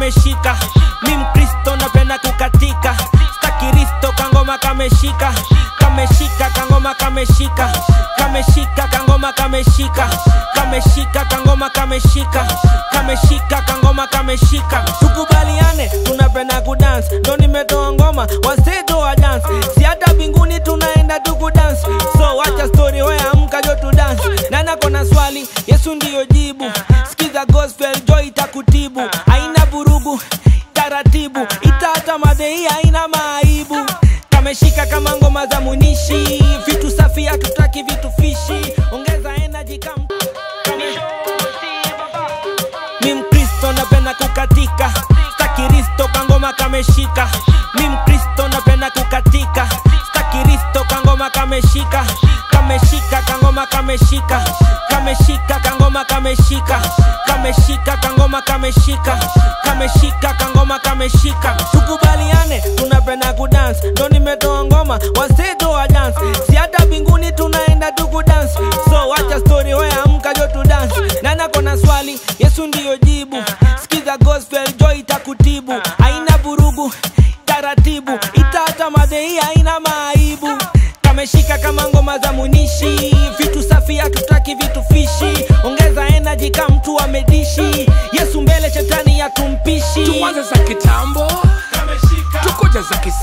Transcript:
kameshika mi mkristo napenda kukatika stakiristo kangoma kameshika kameshika kangoma kameshika kameshika kangoma kameshika kameshika kangoma kameshika kameshika kangoma kameshika tukubaliane tunapenda kudance ndo nimetoa ngoma waseto wa dance si hata mbinguni tunaenda tukudance so wacha story weya amka tu dance nana kona swali yesu ndiyo jibu skiza gospel joy itakutibu haina vurugu taratibu itata madhei haina maaibu kameshika kama ngoma za munishi vitu safi hatutaki vitu fishi ongeza energy kam mi mkristo napenda kukatika stakiristo kangoma kameshika mi mkristo napenda kukatika stakiristo kangoma kameshika kameshika kangoma kameshika kameshika kangoma kameshika kameshika kangoma kameshika kameshika kangoma kameshika tukubaliane tunapenda kudance ndo nimetoa ngoma waseto wa dance si hata mbinguni tunaenda tukudance so wacha story weya amka jo tu dance nana kona swali yesu ndiyo jibu skiza gospel joy itakutibu haina vurugu taratibu itata madhei haina maaibu kameshika kama ngoma za munishi vitu safi hatutaki vitu fishi ongeza energy kama mtu amedishi yesu mbele shetani ya tumpishi tuanze za kitambo tukuja za kisasa